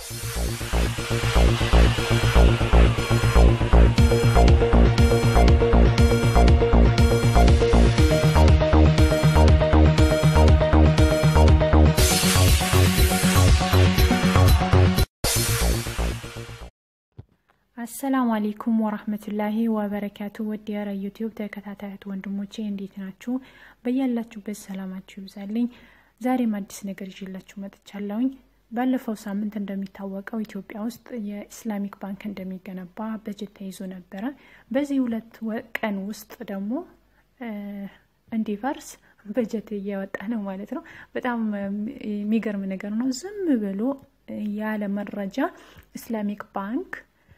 አሰላሙ አሌይኩም ወራህመቱላሂ ወበረካቱ። ወድ የረ ዩቲዩብ ተከታታዮች ወንድሞቼ እንዴት ናችሁ? በያላችሁበት ሰላማችሁ ይብዛልኝ። ዛሬም አዲስ ነገር ይዤላችሁ መጥቻለሁኝ። ባለፈው ሳምንት እንደሚታወቀው ኢትዮጵያ ውስጥ የኢስላሚክ ባንክ እንደሚገነባ በጀት ተይዞ ነበረ። በዚህ ሁለት ቀን ውስጥ ደግሞ እንዲፈርስ በጀት እየወጣ ነው ማለት ነው። በጣም የሚገርም ነገር ነው። ዝም ብሎ ያለ መረጃ ኢስላሚክ ባንክ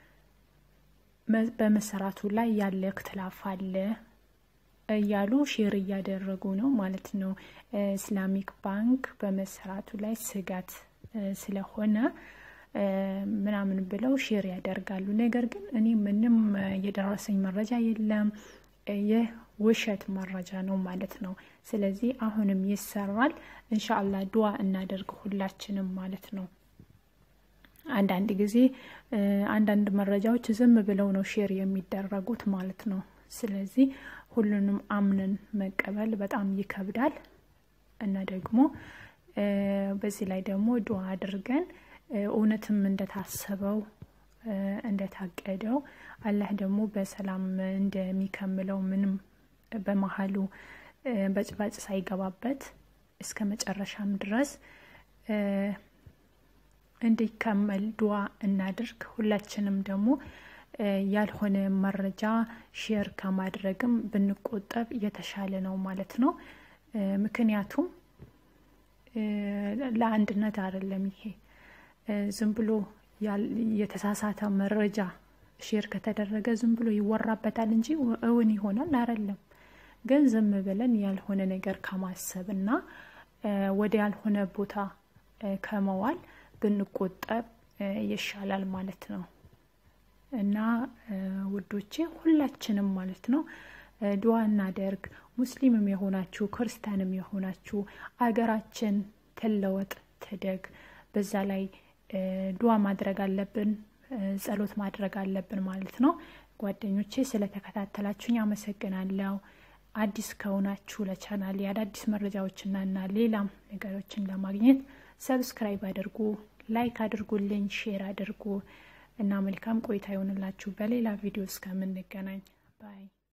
በመሰራቱ ላይ ያለ እክትላፍ አለ እያሉ ሼር እያደረጉ ነው ማለት ነው። ኢስላሚክ ባንክ በመሰራቱ ላይ ስጋት ስለሆነ ምናምን ብለው ሼር ያደርጋሉ። ነገር ግን እኔ ምንም የደረሰኝ መረጃ የለም። ይህ ውሸት መረጃ ነው ማለት ነው። ስለዚህ አሁንም ይሰራል። እንሻአላ ዱዋ እናደርግ ሁላችንም ማለት ነው። አንዳንድ ጊዜ አንዳንድ መረጃዎች ዝም ብለው ነው ሼር የሚደረጉት ማለት ነው። ስለዚህ ሁሉንም አምነን መቀበል በጣም ይከብዳል እና ደግሞ በዚህ ላይ ደግሞ ዱዓ አድርገን እውነትም እንደታሰበው እንደታቀደው አላህ ደግሞ በሰላም እንደሚከምለው ምንም በመሀሉ በጭባጭ ሳይገባበት እስከ መጨረሻም ድረስ እንዲከመል ዱዓ እናድርግ። ሁላችንም ደግሞ ያልሆነ መረጃ ሼር ከማድረግም ብንቆጠብ የተሻለ ነው ማለት ነው። ምክንያቱም ለአንድነት አይደለም። ይሄ ዝም ብሎ የተሳሳተ መረጃ ሼር ከተደረገ ዝም ብሎ ይወራበታል እንጂ እውን ይሆናል አይደለም። ግን ዝም ብለን ያልሆነ ነገር ከማሰብ እና ወደ ያልሆነ ቦታ ከመዋል ብንቆጠብ ይሻላል ማለት ነው። እና ውዶቼ ሁላችንም ማለት ነው ዱዓ እናደርግ። ሙስሊምም የሆናችሁ ክርስቲያንም የሆናችሁ አገራችን ትለወጥ ትደግ። በዛ ላይ ዱዓ ማድረግ አለብን፣ ጸሎት ማድረግ አለብን ማለት ነው። ጓደኞቼ ስለተከታተላችሁኝ አመሰግናለሁ። አዲስ ከሆናችሁ ለቻናል የአዳዲስ መረጃዎችና እና ሌላም ነገሮችን ለማግኘት ሰብስክራይብ አድርጉ፣ ላይክ አድርጉልኝ፣ ሼር አድርጉ እና መልካም ቆይታ ይሆንላችሁ። በሌላ ቪዲዮ እስከምንገናኝ ባይ